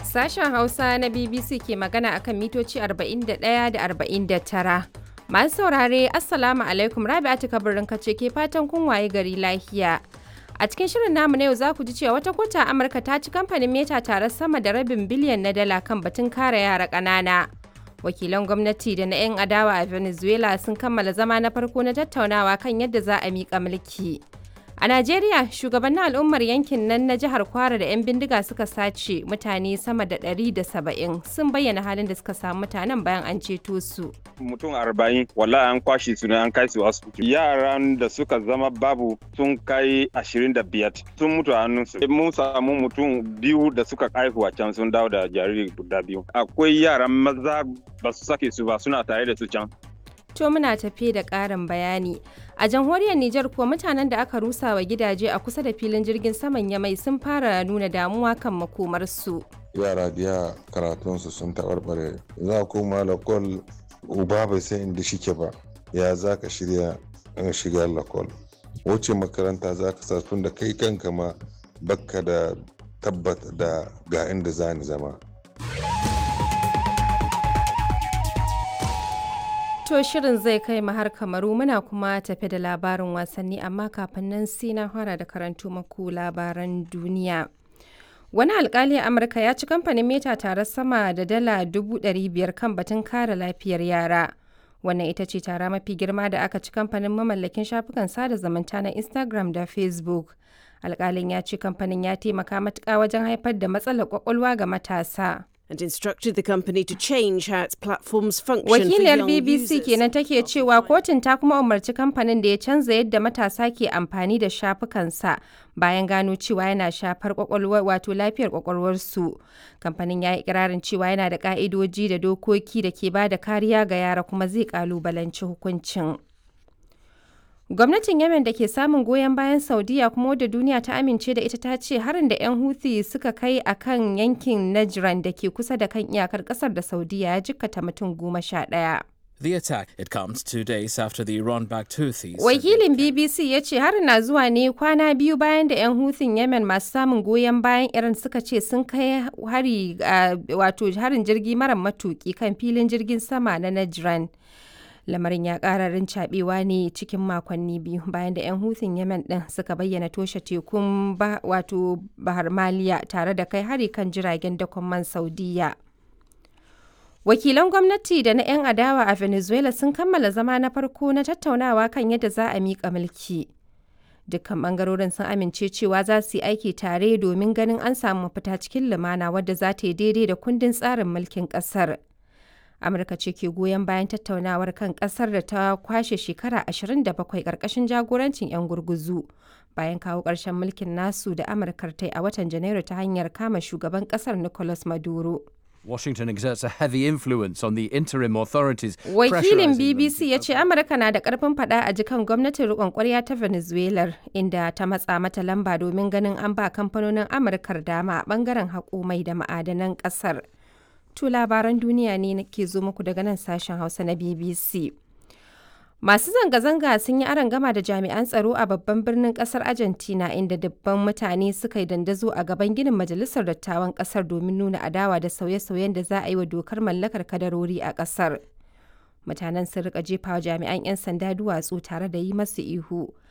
Sashen Hausa na BBC ke magana akan mitoci 41 da 49. Masu saurare, Assalamu alaikum Rabi'atu kabirin kace ke fatan kun waye gari lafiya. A cikin shirin namu na yau za ku ji cewa wata kota Amurka ta ci kamfanin Meta tare sama da rabin biliyan na dala kan batun kare yara ƙanana. Wakilan gwamnati da na 'yan adawa a Venezuela sun kammala zama na farko na tattaunawa kan yadda za a miƙa mulki. A Najeriya, shugabannin al'ummar yankin nan na jihar Kwara da 'yan bindiga suka sace mutane sama da 170 sun bayyana halin da suka samu mutanen bayan an ceto su. Mutum arba'in wala an kwashe su ne an kai su asibiti. Yaran da suka zama babu sun kai ashirin da biyar sun mutu a hannunsu. Mun samu mutum biyu da suka haihu a can sun dawo da jariri guda biyu. Akwai yaran maza ba su sake su ba suna tare da su can. To muna tafe da ƙarin bayani. A jamhuriyar Nijar kuwa mutanen da aka rusa wa gidaje a kusa da filin jirgin saman Yamai sun fara nuna damuwa kan makomarsu. Yara biya karatunsu sun taɓarɓare. Za koma lakol uba bai san inda shike ba. Ya za ka shirya in shiga lakol. Wace makaranta za ka sa tun da kai kanka ma bakka da tabbata da ga inda za ni zama. To shirin zai kai mu har kamaru muna kuma tafe da labarin wasanni amma kafin nan sai na fara da karanto maku labaran duniya. Wani alkali a Amurka ya ci kamfanin Meta tare sama da dala dubu biyar kan batun kare lafiyar yara. Wannan ita ce tara mafi girma da aka ci kamfanin mamallakin shafukan sada zumunta na Instagram da Facebook. Alkalin ya ce kamfanin ya taimaka matuƙa wajen haifar da matsalar kwakwalwa ga matasa. and instructed the company to change how its platforms function Wakiliyar for young BBC users. kenan take cewa kotun ta kuma umarci kamfanin da ya canza yadda matasa ke amfani da shafukansa bayan gano cewa yana shafar kwakwalwa wato lafiyar kwakwalwarsu. Kamfanin ya yi ikirarin cewa yana da ka'idoji da dokoki da ke ba da kariya ga yara kuma zai kalubalanci hukuncin. Gwamnatin Yemen da ke samun goyon bayan Saudiya kuma wadda duniya ta amince da ita ta ce harin da 'yan Houthi suka kai a kan yankin Najran da ke kusa da kan iyakar kasar da Saudiya ya jikkata mutum goma sha ɗaya. The attack it comes two days after the Iran-backed Houthis. said Wakilin BBC ya ce harin na zuwa ne kwana biyu bayan da 'yan Houthing Yemen masu samun goyon bayan Iran suka ce sun kai hari a- wato harin jirgi mara matuki kan filin jirgin sama na Najran. Lamarin ya ƙararin cabewa ne cikin makonni biyu bayan da 'yan Houthing Yemen ɗin suka bayyana toshe tekun ba, wato Bahar Maliya tare da kai hari kan jiragen dakon man Saudiya. Wakilan gwamnati da na 'yan adawa a Venezuela sun kammala zama na farko na tattaunawa kan yadda za a miƙa mulki. Dukkan bangarorin sun amince cewa za su yi aiki tare domin ganin an samu mafita cikin lumana wadda za ta yi daidai da kundin tsarin mulkin ƙasar. Amurka ce ke goyon bayan tattaunawar kan ƙasar da ta kwashe shekara 27 ƙarƙashin jagorancin 'yan gurguzu. Bayan kawo ƙarshen mulkin nasu da Amurkar ta yi a watan Janairu ta hanyar kama shugaban ƙasar Nicolas Maduro. Washington exerts a heavy influence on the interim authorities. Wakilin pressurizing them BBC to ya ce Amurka na da karfin fada a jikan gwamnatin rikon kwarya ta Venezuela inda ta matsa mata lamba domin ganin an ba kamfanonin Amurkar dama a bangaren haƙo mai da ma'adanan ƙasar. To labaran duniya ne ke zo muku daga nan sashen Hausa na BBC. Masu zanga-zanga sun yi gama da jami'an tsaro a babban birnin kasar Argentina inda dubban mutane suka yi dandazo a gaban ginin majalisar dattawan kasar domin nuna adawa da sauye-sauyen da za a yi wa dokar mallakar kadarori a kasar. Mutanen sun rika jefa wa jami'an 'yan sanda duwatsu tare da yi masu ihu.